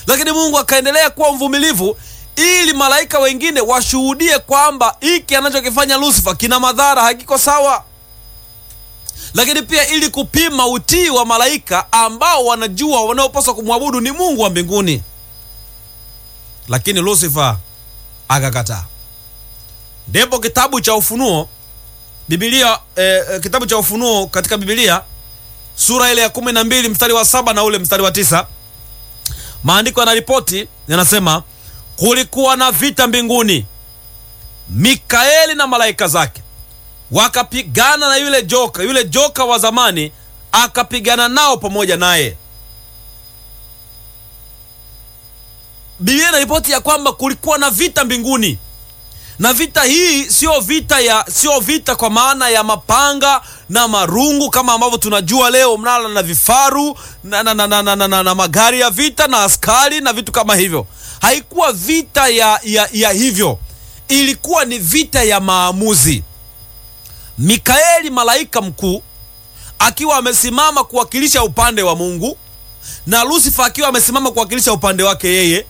lakini Mungu akaendelea kuwa mvumilivu ili malaika wengine washuhudie kwamba hiki anachokifanya Lucifer kina madhara, hakiko sawa, lakini pia ili kupima utii wa malaika ambao wanajua wanaopaswa kumwabudu ni Mungu wa mbinguni. Lakini Lucifer akakataa. Ndipo kitabu cha Ufunuo Biblia eh, kitabu cha Ufunuo katika Biblia sura ile ya kumi na mbili mstari wa saba na ule mstari wa tisa maandiko yanaripoti yanasema, kulikuwa na vita mbinguni, Mikaeli na malaika zake wakapigana na yule joka, yule joka wa zamani akapigana nao pamoja naye. Biblia inaripoti ya kwamba kulikuwa na vita mbinguni na vita hii sio vita ya sio vita kwa maana ya mapanga na marungu kama ambavyo tunajua leo, mnala na vifaru na, na, na, na, na, na, na, na magari ya vita na askari na vitu kama hivyo. Haikuwa vita ya, ya, ya hivyo, ilikuwa ni vita ya maamuzi. Mikaeli malaika mkuu akiwa amesimama kuwakilisha upande wa Mungu na Lusifa akiwa amesimama kuwakilisha upande wake yeye.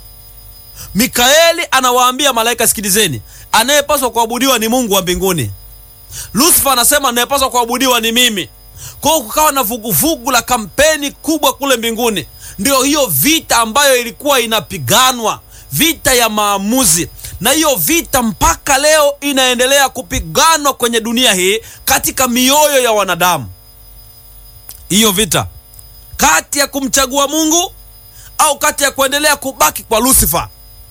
Mikaeli anawaambia malaika, sikilizeni, anayepaswa kuabudiwa ni Mungu wa mbinguni. Lusifa anasema anayepaswa kuabudiwa ni mimi. Kwa hiyo kukawa na vuguvugu la kampeni kubwa kule mbinguni. Ndio hiyo vita ambayo ilikuwa inapiganwa, vita ya maamuzi, na hiyo vita mpaka leo inaendelea kupiganwa kwenye dunia hii katika mioyo ya wanadamu. Hiyo vita kati ya kumchagua Mungu au kati ya kuendelea kubaki kwa Lusifa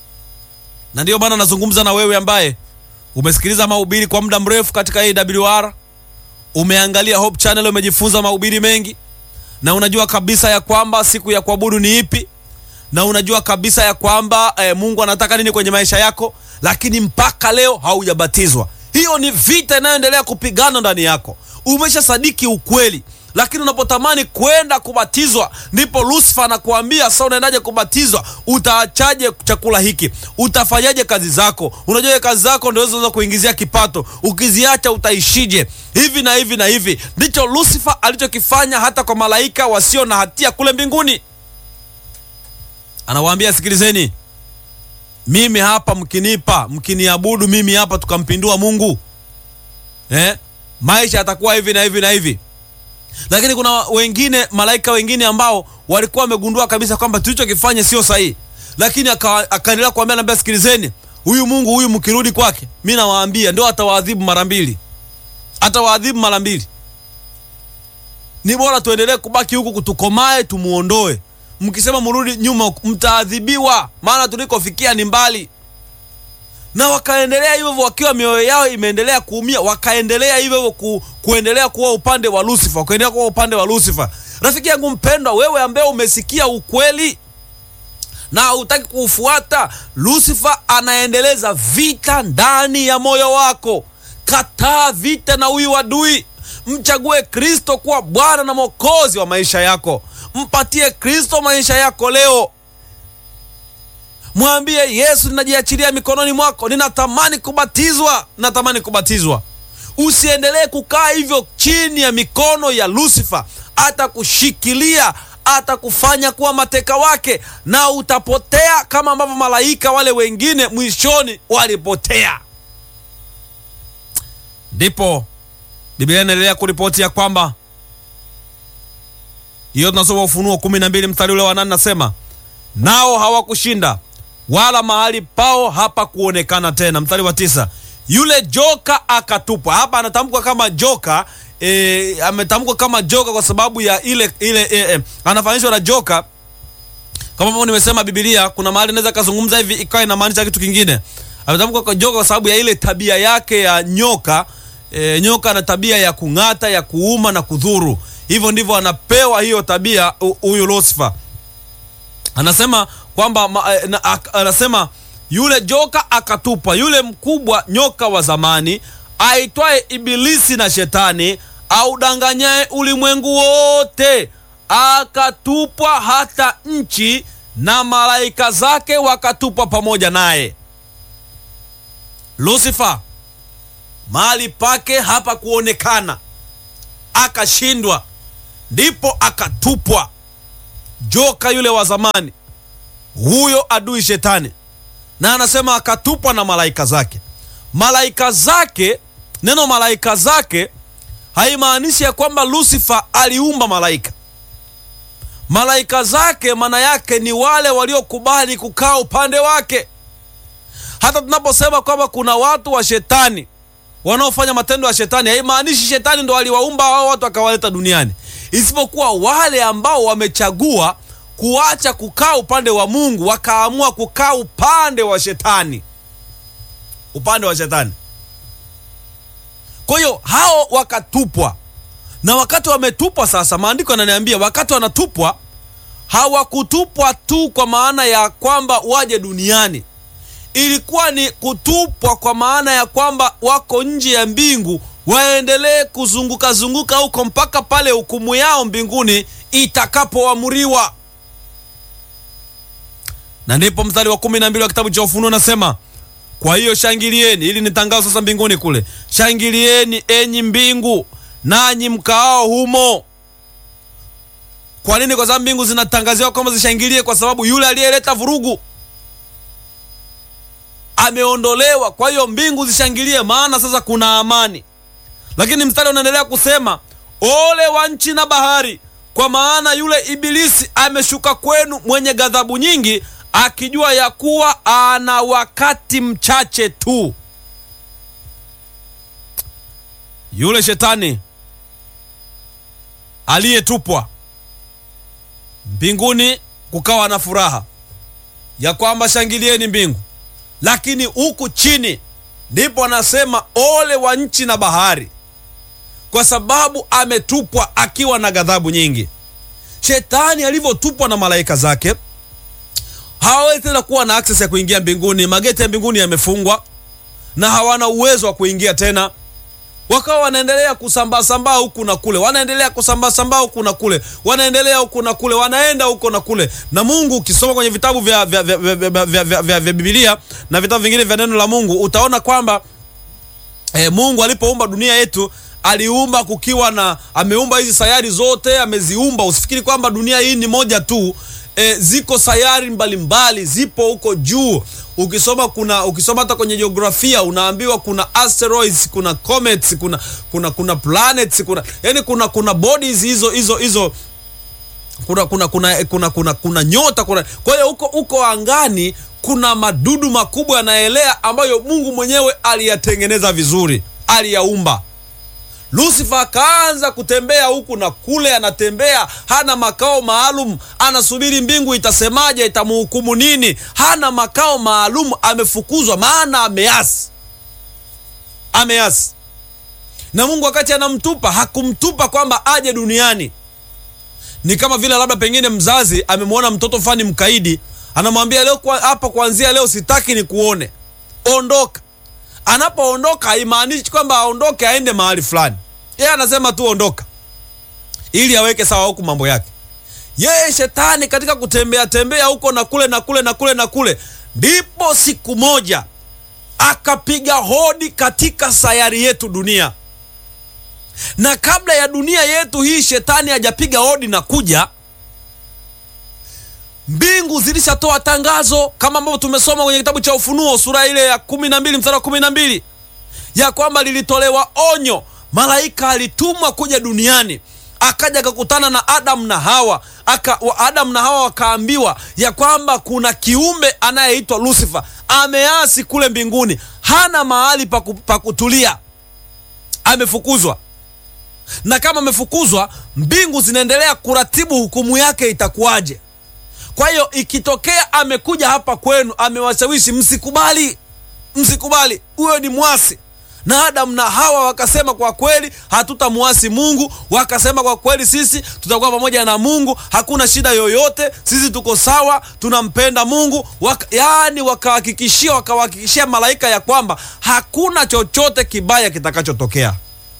na ndiyo maana nazungumza na wewe ambaye umesikiliza mahubiri kwa muda mrefu katika AWR, umeangalia Hope Channel, umejifunza mahubiri mengi, na unajua kabisa ya kwamba siku ya kuabudu ni ipi, na unajua kabisa ya kwamba eh, Mungu anataka nini kwenye maisha yako, lakini mpaka leo haujabatizwa. Hiyo ni vita inayoendelea kupigana ndani yako. Umesha sadiki ukweli lakini unapotamani kwenda kubatizwa, ndipo Lusifa anakuambia sasa, unaendaje kubatizwa? Utaachaje chakula hiki? Utafanyaje kazi zako? Unajua kazi zako ndio zinaweza kuingizia kipato, ukiziacha utaishije? Hivi na hivi na hivi. Ndicho Lusifa alichokifanya hata kwa malaika wasio na hatia kule mbinguni. Anawaambia, sikilizeni, mimi hapa, mkinipa mkiniabudu mimi hapa, tukampindua Mungu eh, maisha yatakuwa hivi na hivi na hivi lakini kuna wengine malaika wengine ambao walikuwa wamegundua kabisa kwamba tulichokifanya sio sahihi, lakini akaendelea kuambia, naambia, sikilizeni, huyu Mungu huyu mkirudi kwake, mi nawaambia ndio atawaadhibu mara mbili, atawaadhibu mara mbili. Ni bora tuendelee kubaki huku, kutukomae, tumuondoe. Mkisema mrudi nyuma, mtaadhibiwa, maana tulikofikia ni mbali. Na wakaendelea hivyo wakiwa mioyo yao imeendelea kuumia, wakaendelea hivyo ku, kuendelea kuwa upande wa Lucifer, wakaendelea kuwa upande wa Lucifer. Rafiki yangu mpendwa, wewe ambaye umesikia ukweli na hutaki kuufuata, Lucifer anaendeleza vita ndani ya moyo wako. Kataa vita na huyu adui, mchague Kristo kuwa Bwana na Mwokozi wa maisha yako. Mpatie Kristo maisha yako leo. Mwambie Yesu, ninajiachilia mikononi mwako, ninatamani kubatizwa, ninatamani kubatizwa. Usiendelee kukaa hivyo chini ya mikono ya Lusifa. Atakushikilia, atakufanya kuwa mateka wake, na utapotea kama ambavyo malaika wale wengine mwishoni walipotea. Ndipo Biblia inaendelea kuripoti ya kwamba hiyo, tunasoma Ufunuo kumi na mbili mstari ule wa nane, nasema nao hawakushinda wala mahali pao hapa kuonekana tena. Mstari wa tisa, yule joka akatupwa. Hapa anatamkwa kama joka e, ametamkwa kama joka kwa sababu ya ile ile e, e, anafananishwa na joka kama ambavyo nimesema. Biblia kuna mahali inaweza kazungumza hivi ikawa inamaanisha kitu kingine. Ametamkwa kwa joka kwa sababu ya ile tabia yake ya nyoka. E, nyoka ana tabia ya kung'ata, ya kuuma na kudhuru. Hivyo ndivyo anapewa hiyo tabia huyu Lusifa. Anasema kwamba anasema yule joka akatupwa, yule mkubwa nyoka wa zamani aitwaye Ibilisi na Shetani, audanganyaye ulimwengu wote, akatupwa hata nchi na malaika zake wakatupwa pamoja naye. Lusifa mahali pake hapa kuonekana, akashindwa, ndipo akatupwa joka yule wa zamani huyo adui shetani, na anasema akatupwa na malaika zake. Malaika zake, neno malaika zake haimaanishi ya kwamba Lucifer aliumba malaika. Malaika zake maana yake ni wale waliokubali kukaa upande wake. Hata tunaposema kwamba kuna watu wa shetani wanaofanya matendo ya shetani, haimaanishi shetani ndo aliwaumba hao watu akawaleta duniani, isipokuwa wale ambao wamechagua kuacha kukaa upande wa Mungu wakaamua kukaa upande wa shetani, upande wa shetani. Kwa hiyo hao wakatupwa, na wakati wametupwa, sasa maandiko yananiambia wakati wanatupwa, hawakutupwa tu kwa maana ya kwamba waje duniani ilikuwa ni kutupwa kwa maana ya kwamba wako nje ya mbingu, waendelee kuzunguka zunguka huko mpaka pale hukumu yao mbinguni itakapoamuriwa. Na ndipo mstari wa kumi na mbili wa kitabu cha Ufunuo nasema, kwa hiyo shangilieni. Ili ni tangazo sasa mbinguni kule, shangilieni enyi mbingu, nanyi mkaao humo. Kwa nini? Kwa sababu mbingu zinatangaziwa kwamba zishangilie, kwa sababu yule aliyeleta vurugu ameondolewa. Kwa hiyo mbingu zishangilie, maana sasa kuna amani. Lakini mstari unaendelea kusema, ole wa nchi na bahari, kwa maana yule Ibilisi ameshuka kwenu mwenye ghadhabu nyingi, akijua ya kuwa ana wakati mchache tu. Yule shetani aliyetupwa mbinguni, kukawa na furaha ya kwamba shangilieni mbingu lakini huku chini ndipo anasema ole wa nchi na bahari, kwa sababu ametupwa akiwa na ghadhabu nyingi. Shetani alivyotupwa na malaika zake, hawawezi tena kuwa na access ya kuingia mbinguni. Mageti ya mbinguni yamefungwa na hawana uwezo wa kuingia tena. Wakawa wanaendelea kusambasambaa huku na kule, wanaendelea kusambasambaa huku na kule, wanaendelea huku na kule, wanaenda huko na kule. Na Mungu ukisoma kwenye vitabu vya, vya, vya, vya, vya, vya, vya, vya, vya Biblia na vitabu vingine vya neno la Mungu utaona kwamba eh, Mungu alipoumba dunia yetu aliumba kukiwa na, ameumba hizi sayari zote, ameziumba. Usifikiri kwamba dunia hii ni moja tu. E, ziko sayari mbalimbali mbali, zipo huko juu. Ukisoma kuna ukisoma hata kwenye jiografia unaambiwa kuna asteroids, kuna comets, kuna kuna kuna planets, kuna yani kuna kuna bodies hizo hizo hizo kuna kuna kuna kuna kuna, kuna nyota kuna. Kwa hiyo huko huko angani kuna madudu makubwa yanaelea ambayo Mungu mwenyewe aliyatengeneza vizuri, aliyaumba. Lucifer akaanza kutembea huku na kule, anatembea hana makao maalum, anasubiri mbingu itasemaje, itamhukumu nini. Hana makao maalum, amefukuzwa, maana ameasi, ameasi. Na Mungu wakati anamtupa hakumtupa kwamba aje duniani. Ni kama vile labda pengine mzazi amemwona mtoto fani mkaidi, anamwambia leo hapa, kuanzia leo sitaki ni kuone, ondoka. Anapoondoka haimaanishi kwamba aondoke aende mahali fulani. Yeye anasema tu ondoka, ili aweke sawa huku mambo yake. Yeye shetani katika kutembea tembea huko na kule na kule na kule na kule, ndipo siku moja akapiga hodi katika sayari yetu dunia. Na kabla ya dunia yetu hii shetani hajapiga hodi na kuja, mbingu zilishatoa tangazo kama ambavyo tumesoma kwenye kitabu cha Ufunuo sura ile ya kumi na mbili mstari wa kumi na mbili ya kwamba lilitolewa onyo, malaika alitumwa kuja duniani, akaja akakutana na Adamu na Hawa aka, wa Adamu na Hawa wakaambiwa ya kwamba kuna kiumbe anayeitwa Lucifer ameasi kule mbinguni, hana mahali pa kutulia, amefukuzwa. Na kama amefukuzwa, mbingu zinaendelea kuratibu hukumu yake itakuwaje. Kwa hiyo ikitokea amekuja hapa kwenu, amewashawishi msikubali, msikubali, huyo ni mwasi. Na Adamu na Hawa wakasema kwa kweli hatutamwasi Mungu, wakasema kwa kweli sisi tutakuwa pamoja na Mungu, hakuna shida yoyote, sisi tuko sawa, tunampenda Mungu waka, yaani wakahakikishia, wakawahakikishia malaika ya kwamba hakuna chochote kibaya kitakachotokea.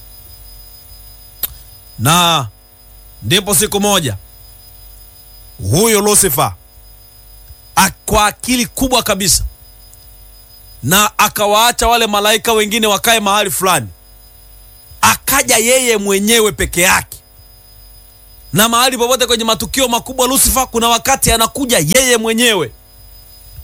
Na ndipo siku moja huyo Lucifer kwa akili kubwa kabisa, na akawaacha wale malaika wengine wakae mahali fulani, akaja yeye mwenyewe peke yake. Na mahali popote kwenye matukio makubwa Lucifer, kuna wakati anakuja yeye mwenyewe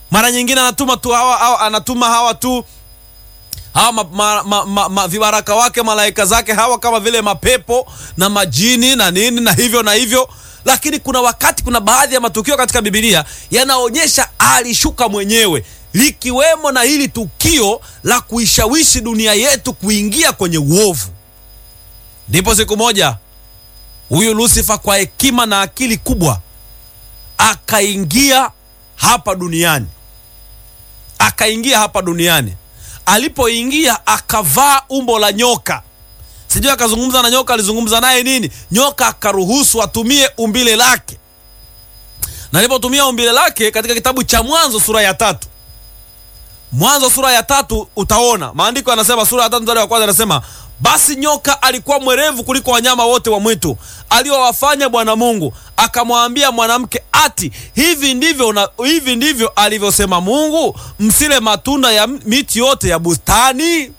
mara nyingine anatuma tu hawa, hawa anatuma hawa tu hawa ma, ma, ma, ma, ma, vibaraka wake malaika zake hawa kama vile mapepo na majini na nini na hivyo na hivyo lakini kuna wakati kuna baadhi ya matukio katika bibilia yanaonyesha alishuka mwenyewe likiwemo na hili tukio la kuishawishi dunia yetu kuingia kwenye uovu ndipo siku moja huyu lusifa kwa hekima na akili kubwa akaingia hapa duniani akaingia hapa duniani alipoingia akavaa umbo la nyoka sijui akazungumza na nyoka alizungumza naye nini nyoka akaruhusu atumie umbile lake na alipotumia umbile lake katika kitabu cha mwanzo sura ya tatu mwanzo sura ya tatu utaona maandiko yanasema sura ya tatu mstari wa kwanza anasema basi nyoka alikuwa mwerevu kuliko wanyama wote wa mwitu aliowafanya bwana mungu akamwambia mwanamke ati hivi ndivyo una, hivi ndivyo alivyosema mungu msile matunda ya miti yote ya bustani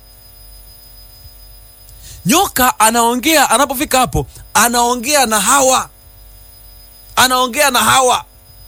nyoka anaongea anapofika hapo anaongea na hawa anaongea na hawa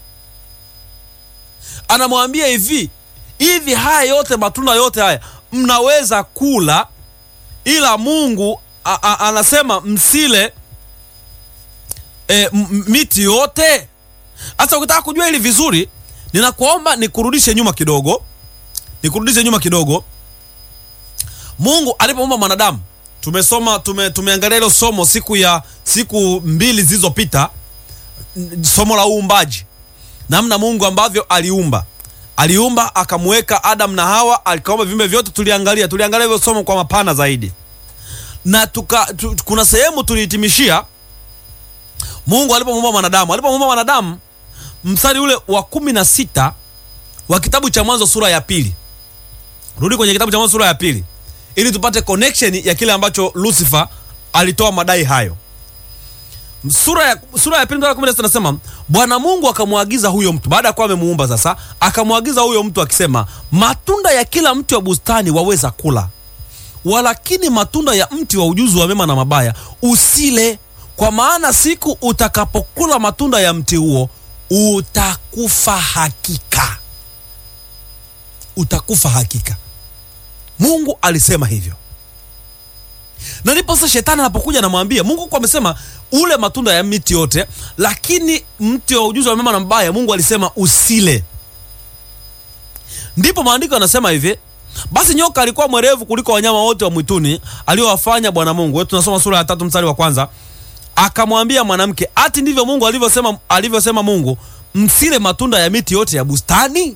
anamwambia hivi hivi haya yote matunda yote haya mnaweza kula ila mungu a, a, anasema msile e, m- miti yote sasa ukitaka kujua hili vizuri ninakuomba nikurudishe nyuma kidogo nikurudishe nyuma kidogo mungu alipoumba mwanadamu tumesoma tume, tumeangalia hilo somo siku ya siku mbili zilizopita n- somo la uumbaji namna mungu ambavyo aliumba aliumba akamweka adam na hawa alikaumba viumbe vyote tuliangalia tuliangalia hivyo somo kwa mapana zaidi na tuka, tu, kuna sehemu tulihitimishia mungu alipomuumba mwanadamu alipomuumba mwanadamu mstari ule wa kumi na sita wa kitabu cha mwanzo sura ya pili rudi kwenye kitabu cha mwanzo sura ya pili ili tupate connection ya kile ambacho lucifer alitoa madai hayo sura ya, sura ya pili mstari wa kumi na sita nasema bwana mungu akamwagiza huyo mtu baada ya kuwa amemuumba sasa akamwagiza huyo mtu akisema matunda ya kila mti wa bustani waweza kula walakini matunda ya mti wa ujuzi wa mema na mabaya usile kwa maana siku utakapokula matunda ya mti huo utakufa hakika utakufa hakika mungu alisema hivyo na ndipo sasa shetani anapokuja anamwambia mungu kwa amesema ule matunda ya miti yote lakini mti wa ujuzi wa mema na mabaya mungu alisema usile ndipo maandiko yanasema hivi basi nyoka alikuwa mwerevu kuliko wanyama wote wa mwituni aliowafanya bwana mungu wetu tunasoma sura ya tatu mstari wa kwanza akamwambia mwanamke ati ndivyo mungu alivyosema alivyosema mungu msile matunda ya miti yote ya bustani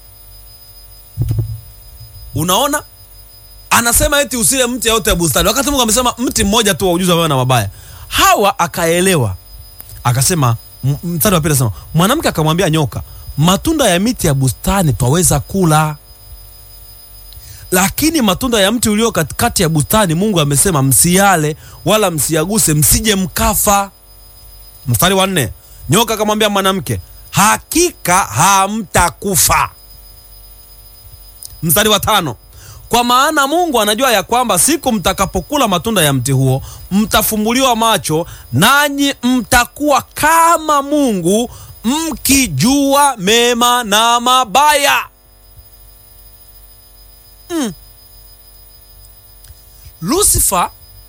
unaona anasema eti usile mti yote ya bustani wakati mungu amesema mti mmoja tu wa ujuzi wa mema na mabaya hawa akaelewa akasema m- mstari wa pili anasema mwanamke akamwambia nyoka matunda ya miti ya bustani twaweza kula lakini matunda ya mti ulio katikati ya bustani mungu amesema msiyale wala msiyaguse msije mkafa mstari wa nne nyoka akamwambia mwanamke hakika hamtakufa mstari wa tano kwa maana mungu anajua ya kwamba siku mtakapokula matunda ya mti huo mtafumbuliwa macho nanyi mtakuwa kama mungu mkijua mema na mabaya mm. lusifa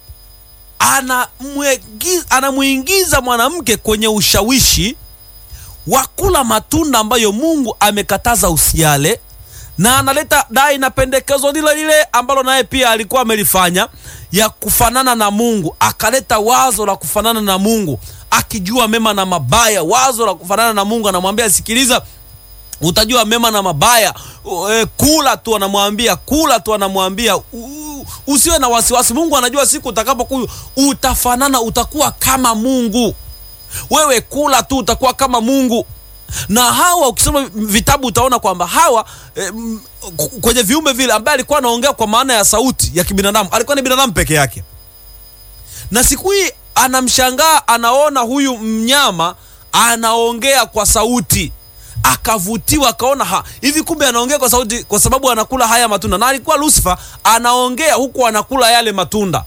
anamwegi- anamwingiza mwanamke kwenye ushawishi wa kula matunda ambayo mungu amekataza usiale na analeta dai na pendekezo lile lile ambalo naye pia alikuwa amelifanya ya kufanana na mungu akaleta wazo la kufanana na mungu akijua mema na mabaya wazo la kufanana na mungu anamwambia sikiliza utajua mema na mabaya U- e, kula tu anamwambia kula tu anamwambia u- usiwe na wasiwasi mungu anajua siku utakapokuwa utafanana utakuwa kama mungu wewe kula tu utakuwa kama mungu na hawa ukisoma vitabu utaona kwamba hawa eh, m- k- kwenye viumbe vile ambaye alikuwa anaongea kwa maana ya sauti ya kibinadamu alikuwa ni binadamu peke yake na siku hii anamshangaa anaona huyu mnyama anaongea kwa sauti akavutiwa akaona ha hivi kumbe anaongea kwa sauti kwa sababu anakula haya matunda na alikuwa lucifer anaongea huku anakula yale matunda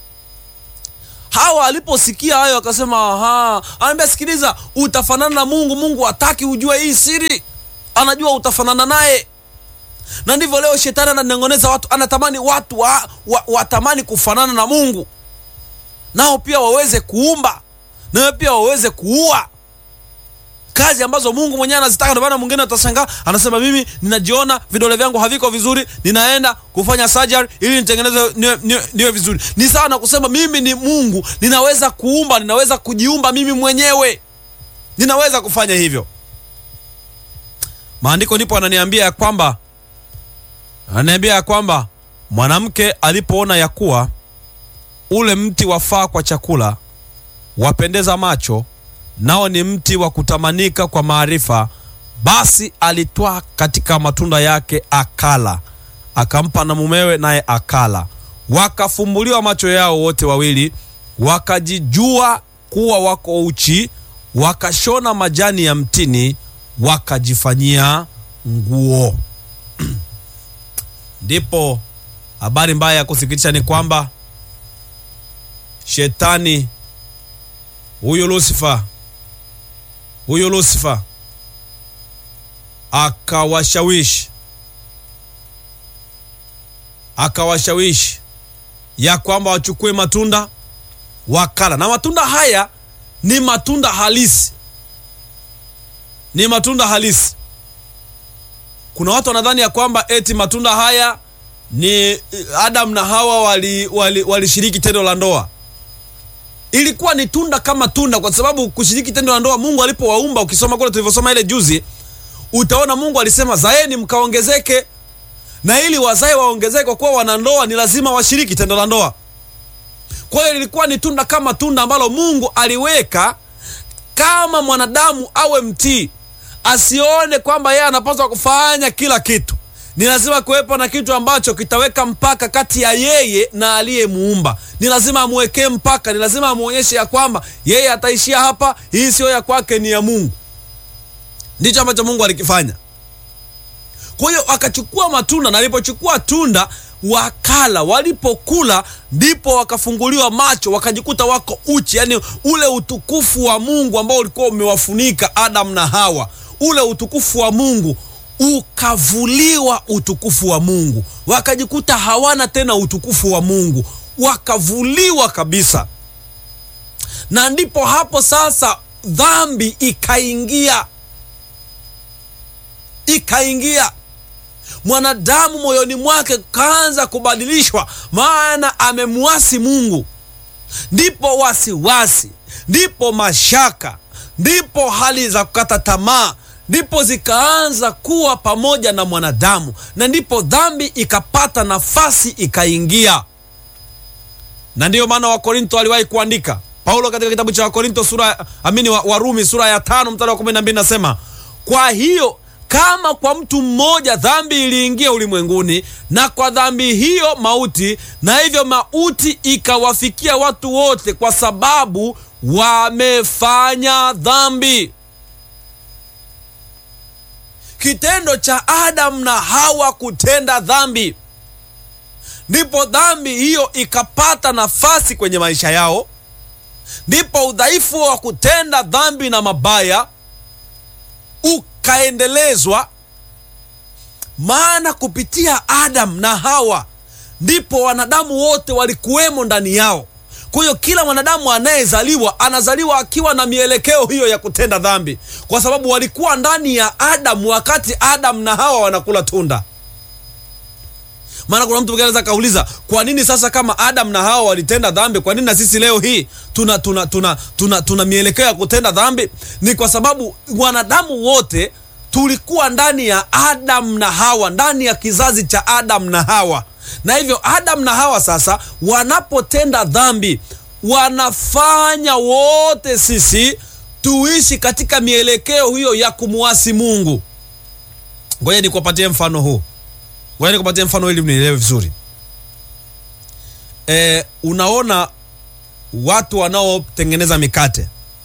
hawa aliposikia hayo akasema aha anaambia sikiliza utafanana na mungu mungu hataki ujue hii siri anajua utafanana naye na ndivyo leo shetani ananong'oneza watu anatamani watu wa, wa, watamani kufanana na mungu nao pia waweze kuumba nawe pia waweze kuua kazi ambazo mungu mwenyewe anazitaka ndio maana mwingine atashangaa anasema mimi ninajiona vidole vyangu haviko vizuri ninaenda kufanya surgery ili nitengeneze niwe, niwe, niwe vizuri ni sawa na kusema mimi ni mungu ninaweza kuumba ninaweza kujiumba mimi mwenyewe ninaweza kufanya hivyo maandiko ndipo ananiambia ya kwamba ananiambia ya kwamba mwanamke alipoona ya kuwa ule mti wafaa kwa chakula wapendeza macho nao ni mti wa kutamanika kwa maarifa basi alitwaa katika matunda yake akala akampa na mumewe naye akala wakafumbuliwa macho yao wote wawili wakajijua kuwa wako uchi wakashona majani ya mtini wakajifanyia nguo ndipo habari mbaya ya kusikitisha ni kwamba shetani huyu lusifa huyu lusifa akawashawishi akawashawishi ya kwamba wachukue matunda wakala na matunda haya ni matunda halisi ni matunda halisi kuna watu wanadhani ya kwamba eti matunda haya ni adam na hawa walishiriki wali, wali tendo la ndoa ilikuwa ni tunda kama tunda kwa sababu kushiriki tendo la ndoa mungu alipowaumba ukisoma kule tulivyosoma ile juzi utaona mungu alisema zaeni mkaongezeke na ili wazae waongezeke kwa kuwa wanandoa ni lazima washiriki tendo la ndoa kwa hiyo lilikuwa ni tunda kama tunda ambalo mungu aliweka kama mwanadamu awe mtii asione kwamba yeye anapaswa kufanya kila kitu ni lazima kuwepo na kitu ambacho kitaweka mpaka kati ya yeye na aliyemuumba ni lazima amwekee mpaka ni lazima amwonyeshe ya kwamba yeye ataishia hapa hii siyo ya kwake ni ya mungu ndicho ambacho mungu alikifanya kwa hiyo wakachukua matunda na alipochukua tunda wakala walipokula ndipo wakafunguliwa macho wakajikuta wako uchi yani ule utukufu wa mungu ambao ulikuwa umewafunika adam na hawa ule utukufu wa mungu ukavuliwa utukufu wa mungu wakajikuta hawana tena utukufu wa mungu wakavuliwa kabisa na ndipo hapo sasa dhambi ikaingia ikaingia mwanadamu moyoni mwake kaanza kubadilishwa maana amemwasi mungu ndipo wasiwasi ndipo mashaka ndipo hali za kukata tamaa ndipo zikaanza kuwa pamoja na mwanadamu na ndipo dhambi ikapata nafasi ikaingia na ndiyo maana wakorinto aliwahi kuandika paulo katika kitabu cha wakorinto sura amini warumi sura ya tano mstari wa kumi na mbili nasema kwa hiyo kama kwa mtu mmoja dhambi iliingia ulimwenguni na kwa dhambi hiyo mauti na hivyo mauti ikawafikia watu wote kwa sababu wamefanya dhambi kitendo cha adamu na hawa kutenda dhambi ndipo dhambi hiyo ikapata nafasi kwenye maisha yao ndipo udhaifu wa kutenda dhambi na mabaya ukaendelezwa maana kupitia adamu na hawa ndipo wanadamu wote walikuwemo ndani yao kwa hiyo kila mwanadamu anayezaliwa anazaliwa akiwa na mielekeo hiyo ya kutenda dhambi kwa sababu walikuwa ndani ya adamu wakati adamu na hawa wanakula tunda maana kuna mtu anaweza kauliza kwa nini sasa kama adam na hawa walitenda dhambi kwa nini na sisi leo hii tuna tuna tuna tuna, tuna mielekeo ya kutenda dhambi ni kwa sababu wanadamu wote tulikuwa ndani ya adam na hawa ndani ya kizazi cha adam na hawa na hivyo adam na hawa sasa wanapotenda dhambi wanafanya wote sisi tuishi katika mielekeo hiyo ya kumuasi mungu ngoja nikupatie mfano huu ngoja nikupatie mfano ili mnielewe vizuri e, unaona watu wanaotengeneza mikate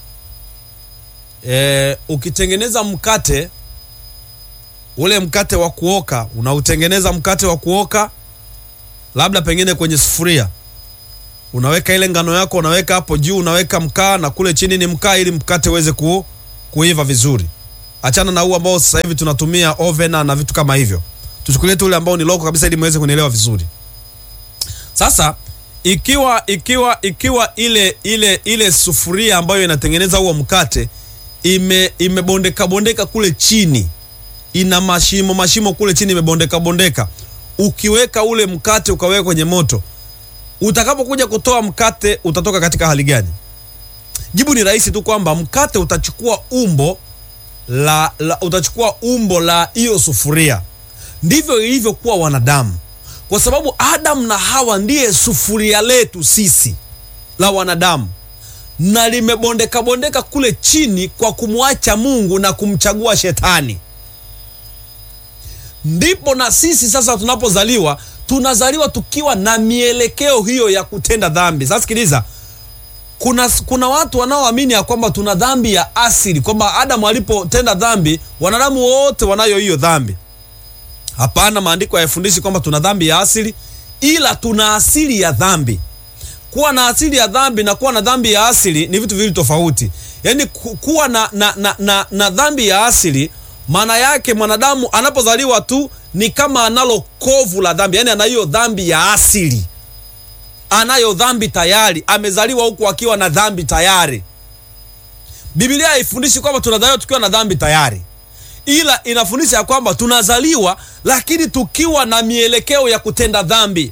e, ukitengeneza mkate ule mkate wa kuoka unautengeneza mkate wa kuoka labda pengine kwenye sufuria unaweka ile ngano yako unaweka hapo juu unaweka mkaa na kule chini ni mkaa ili mkate uweze ku, kuiva vizuri achana na huu ambao sasa hivi tunatumia oven na vitu kama hivyo, tuchukulie tu ule ambao ni loko kabisa, ili muweze kunielewa vizuri. Sasa ikiwa ikiwa ikiwa ile ile ile sufuria ambayo inatengeneza huo mkate ime imebondeka bondeka kule chini, ina mashimo mashimo kule chini, imebondeka bondeka, ukiweka ule mkate ukaweka kwenye moto, utakapokuja kutoa mkate utatoka katika hali gani? Jibu ni rahisi tu kwamba mkate utachukua umbo la, la utachukua umbo la hiyo sufuria. Ndivyo ilivyokuwa wanadamu, kwa sababu Adamu na Hawa ndiye sufuria letu sisi la wanadamu, na limebondeka bondeka kule chini kwa kumwacha Mungu na kumchagua Shetani. Ndipo na sisi sasa tunapozaliwa, tunazaliwa tukiwa na mielekeo hiyo ya kutenda dhambi. Sasa sikiliza, kuna, kuna watu wanaoamini ya kwamba tuna dhambi ya asili, kwamba Adamu alipotenda dhambi wanadamu wote wanayo hiyo dhambi. Hapana, maandiko hayafundishi kwamba tuna dhambi ya asili, ila tuna asili ya dhambi. Kuwa na asili ya dhambi na kuwa na dhambi ya asili ni vitu viwili tofauti. Yaani kuwa na, na, na, na, na dhambi ya asili maana yake mwanadamu anapozaliwa tu ni kama analo kovu la dhambi, yaani ana hiyo dhambi ya asili anayo dhambi tayari, amezaliwa huku akiwa na dhambi tayari. Biblia haifundishi kwamba tunazaliwa tukiwa na dhambi tayari, ila inafundisha ya kwamba tunazaliwa lakini tukiwa na mielekeo ya kutenda dhambi.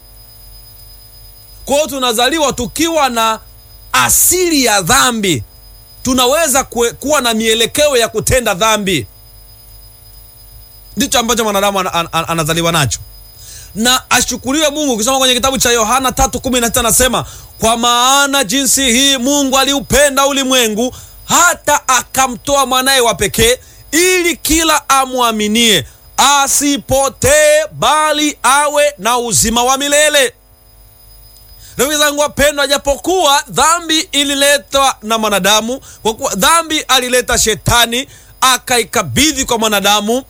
Kwa hiyo tunazaliwa tukiwa na asili ya dhambi, tunaweza kue, kuwa na mielekeo ya kutenda dhambi. Ndicho ambacho mwanadamu an, an, an, anazaliwa nacho na ashukuriwe Mungu. Ukisoma kwenye kitabu cha Yohana 3:16 anasema, kwa maana jinsi hii Mungu aliupenda ulimwengu hata akamtoa mwanaye wa pekee, ili kila amwaminie asipotee, bali awe na uzima wa milele. Rafiki zangu wapendwa, japokuwa dhambi ililetwa na mwanadamu, kwa kuwa dhambi alileta Shetani akaikabidhi kwa mwanadamu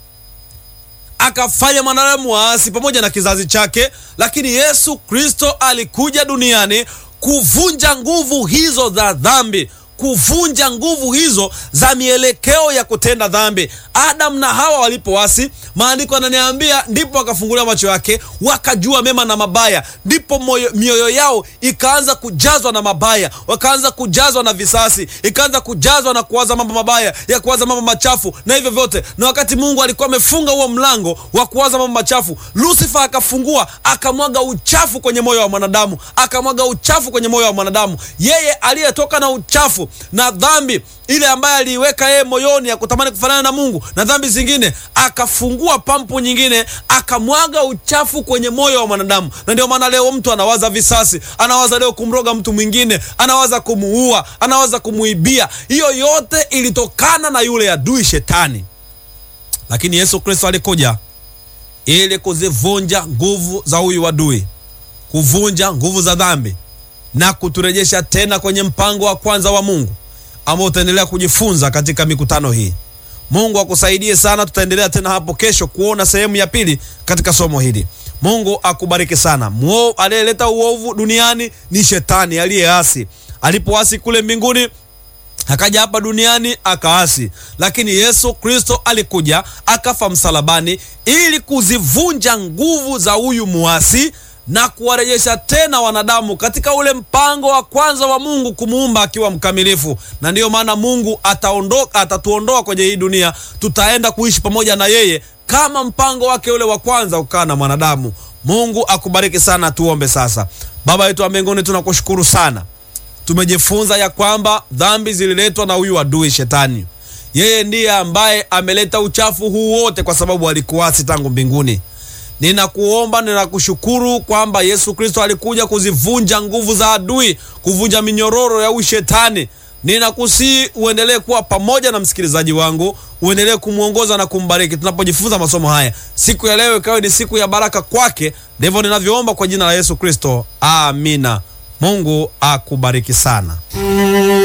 akafanya mwanadamu waasi pamoja na kizazi chake, lakini Yesu Kristo alikuja duniani kuvunja nguvu hizo za dhambi, kuvunja nguvu hizo za mielekeo ya kutenda dhambi. Adamu na Hawa walipoasi, maandiko yananiambia, ndipo akafunguliwa macho yake, wakajua mema na mabaya, ndipo mioyo yao ikaanza kujazwa na mabaya, wakaanza kujazwa na visasi, ikaanza kujazwa na kuwaza mambo mabaya, ya kuwaza mambo machafu na hivyo vyote. Na wakati Mungu alikuwa amefunga huo mlango wa kuwaza mambo machafu, Lusifa akafungua, akamwaga uchafu kwenye moyo wa mwanadamu, akamwaga uchafu kwenye moyo wa mwanadamu. Yeye aliyetoka na uchafu na dhambi ile ambaye aliiweka yeye moyoni ya kutamani kufanana na Mungu na dhambi zingine, akafungua pampu nyingine, akamwaga uchafu kwenye moyo wa mwanadamu. Na ndio maana leo mtu anawaza visasi, anawaza leo kumroga mtu mwingine, anawaza kumuua, anawaza kumuibia. Hiyo yote ilitokana na yule adui Shetani. Lakini Yesu Kristo alikuja ili kuzivunja nguvu za huyu adui, kuvunja nguvu za dhambi na kuturejesha tena kwenye mpango wa kwanza wa Mungu ambao utaendelea kujifunza katika mikutano hii. Mungu akusaidie sana. Tutaendelea tena hapo kesho kuona sehemu ya pili katika somo hili. Mungu akubariki sana. Muo aliyeleta uovu duniani ni Shetani aliyeasi. Alipoasi kule mbinguni akaja hapa duniani akaasi, lakini Yesu Kristo alikuja akafa msalabani ili kuzivunja nguvu za huyu muasi na kuwarejesha tena wanadamu katika ule mpango wa kwanza wa Mungu kumuumba akiwa mkamilifu. Na ndiyo maana Mungu ataondoka, atatuondoa kwenye hii dunia, tutaenda kuishi pamoja na yeye kama mpango wake ule wa kwanza ukaa na mwanadamu. Mungu akubariki sana. Tuombe sasa. Baba yetu wa mbinguni, tunakushukuru sana, tumejifunza ya kwamba dhambi zililetwa na huyu adui Shetani. Yeye ndiye ambaye ameleta uchafu huu wote, kwa sababu alikuasi tangu mbinguni. Ninakuomba, ninakushukuru kwamba Yesu Kristo alikuja kuzivunja nguvu za adui, kuvunja minyororo ya ushetani. Ninakusii uendelee kuwa pamoja na msikilizaji wangu, uendelee kumwongoza na kumbariki tunapojifunza masomo haya. Siku ya leo ikawe ni siku ya baraka kwake. Ndivyo ninavyoomba kwa jina la Yesu Kristo, amina. Mungu akubariki sana.